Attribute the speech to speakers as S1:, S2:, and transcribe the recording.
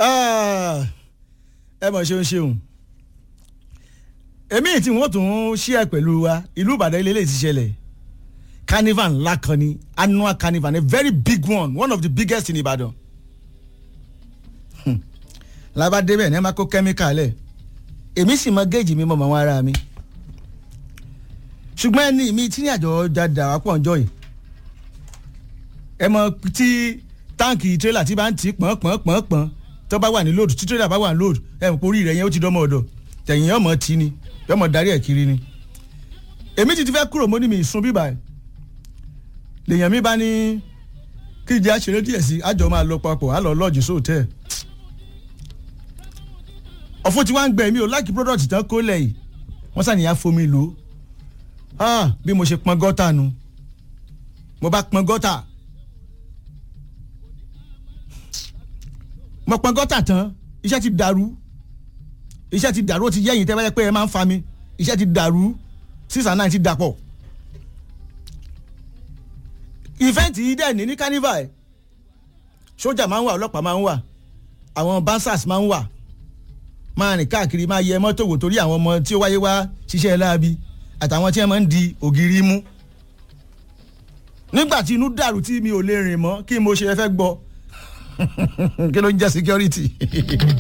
S1: ẹ mọ̀ ṣeun ṣeun èmi tí wọ́n tún ṣí ẹ pẹ̀lú wa ìlú Ìbàdàn ilé ilé ti ṣẹlẹ̀ carnival ńlá kan ni annual carnival a very big one one of the biggest in Ìbàdàn lába débẹ̀ ní ẹ máa kó kẹ́míkà lẹ̀ èmi sì mọ géèjì mi mọ mọ àwọn ara mi ṣùgbọ́n ẹni mi tí ní àjọ jáde àwọn pọ̀ ńjọ́ yìí ẹ mọ tí táǹkì tírélà tí bá ń tì í pọ̀n pọ̀n pọ̀n pọ̀n tó bá wà ní lóòdù tí tírélà bá wà ní lóòdù ẹ mọ̀ orí rẹ̀ yẹn ó ti dánmọ̀ ọ̀dọ̀ tẹ̀yìn ọmọ tí ni yọmọ darí ẹ̀ kiri ni èmi ti ti fẹ́ kúrò mọ́ ní mi ìsun bíbà ẹ̀ lèèyàn mi bá ní kí ìjẹ́ àṣeré díẹ̀ sí àjọ máa lọ papọ̀ á lọ lọ́ọ̀jì sóòtẹ́ẹ̀ ọ̀fun tí wọ́n ń gbẹ mí o láìkí product tán kó lẹ̀ yìí wọ́n sàníyàn fomi lò ó bí mo ṣe pọn gọ́tà nu mo bá pọn gọ́tà mo pọn gọ́tà tán iṣẹ́ ti dàrú iṣẹ́ ti dàrú ó ti yẹ́yìn tẹ́ bá yẹ pé ẹ máa ń fa mi iṣẹ́ ti dàrú six and nine ti dàpọ̀ ìfẹ́ǹtì yìí dẹ̀ ní ní carnival sójà máa ń wà ọlọ́pàá máa ń wà àwọn bansas máa ń wà máa rìn káàkiri máa yẹ mọ́tò wò torí àwọn ọmọ tí ó wáyé wá ṣiṣẹ́ láabi àtàwọn tí wọ́n máa ń di ògiri mú. nígbà tí inú dàrú tí mi ò lè rìn mọ́ kí mo ṣe fẹ́ gbọ́ kí ló ń jẹ́ security.